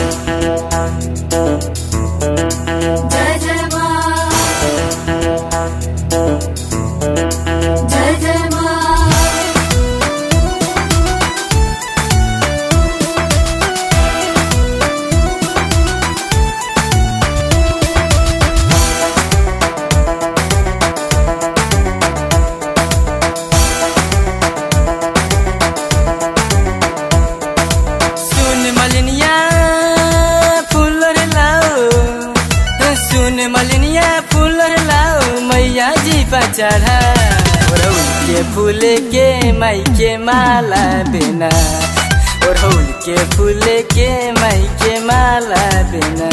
जय जय माँ जय जय माँ सुन मलिनिया फूल रे लाओ सुन मलिनिया फूल रे लाओ मैया जी पचढ़ा ओढ़ौल के फूल के माई के माला बिना ओढ़ौल के फूल के माई के माला बिना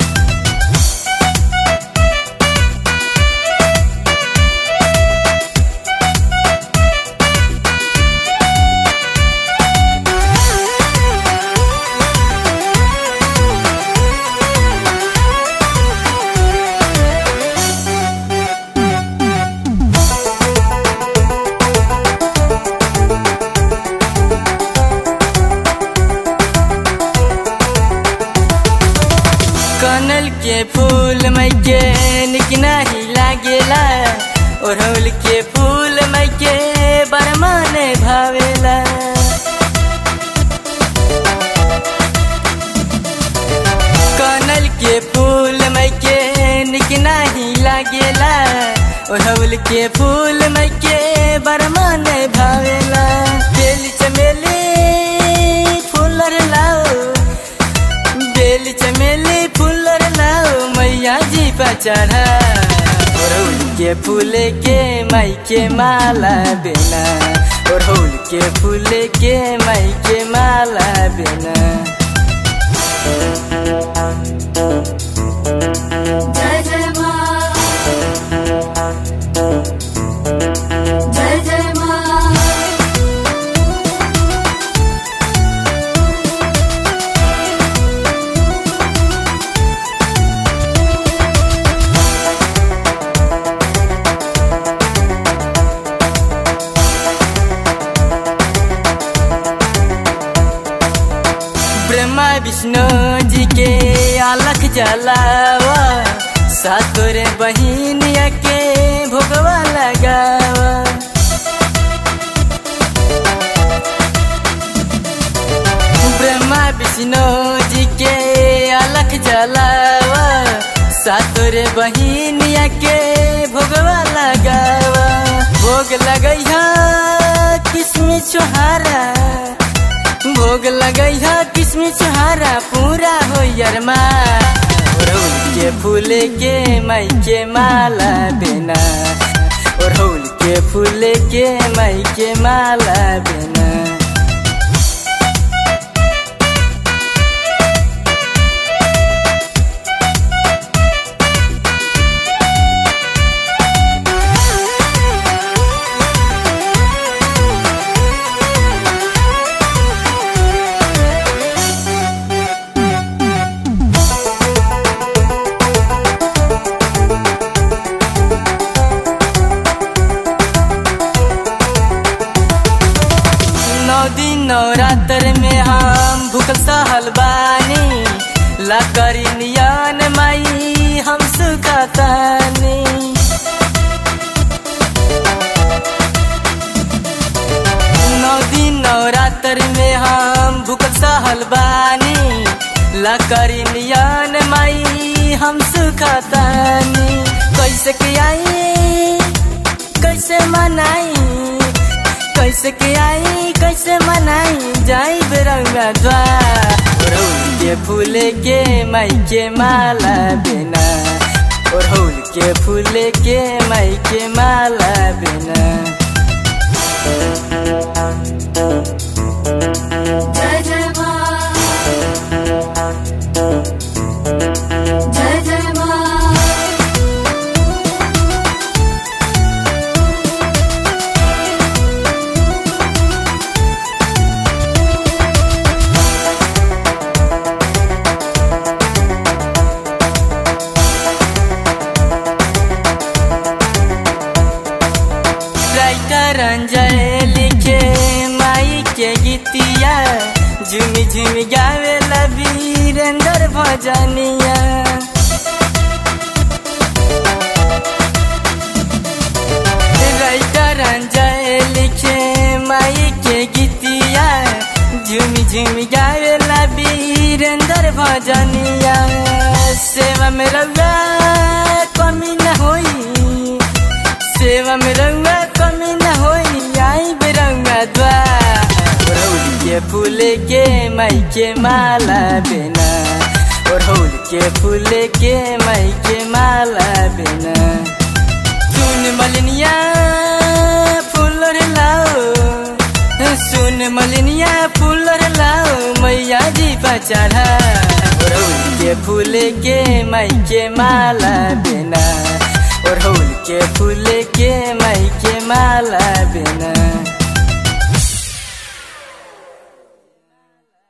कनल के फूल मई के निक नाही लागेला ओढ़ौल के फूल मई के बरमाने भावेला कनल के फूल मई के निक नाही लागेला ओढ़ौल के फूल मई के बरमाने भावेला बेल चमेली फूल रे लाओ बेल चमेली फूल रे लाओ मैया जी पचढ़ा ओढ़ौल के फूल के माई के माला बिना ओढ़ौल के फूल के माई के माला बिना जय जय माँ जय जय माँ ब्रह्मा विष्णु जी के अलख जलावा सातोरे बहिनिया के भोगवा लगावा ब्रह्मा विष्णु जी के अलख जलावा सातोरे बहिनिया के भोगवा लगावा भोग लगैया किसमिस छोहारा भोग लगैया किसमिस छोहारा पूरा हो यरमा ओढ़ौल के फूल के माई के माला बिना ओढ़ौल के फूल के माई के माला बिना नौ दिन नवरात्र में हम भूखल सहल बानी लकड़ी नियन माई हम सुखतानी नौ दिन नवरात्र में हम भूखल सहल बानी लकड़ी नियन माई हम सुखतानी कैसे के आई कैसे मनाई कैसे के आई कैसे मनाई जाई बेरंगा द्वार ओढ़ौल के फूल के माई के माला बिना ओढ़ौल के फूल के माई के माला बिना जय जय माँ जय जय माँ राइटर अंजय लिखे माई के गीतिया झुमी झुमी गावे वीरेंद्र भजनिया राइटर अंजय लिखे माई के गीतिया झुम झुम गावेला वीरेंद्र भजनिया सेवा में रउआ कमी न होई सेवा में रउआ कमी न होई आई बेरउआ द्वार ओढ़ौल के फूल के माई के माला बिना ओढ़ौल के फूल के माई के माला बिना सुन मलिनिया फूल रे लाओ सुन मलिनिया फूल रे लाओ मैया जी पचढ़ा ओढ़ौल के फूल के माई के माला बिना ओढ़ौल के फूल के माई के माला बिना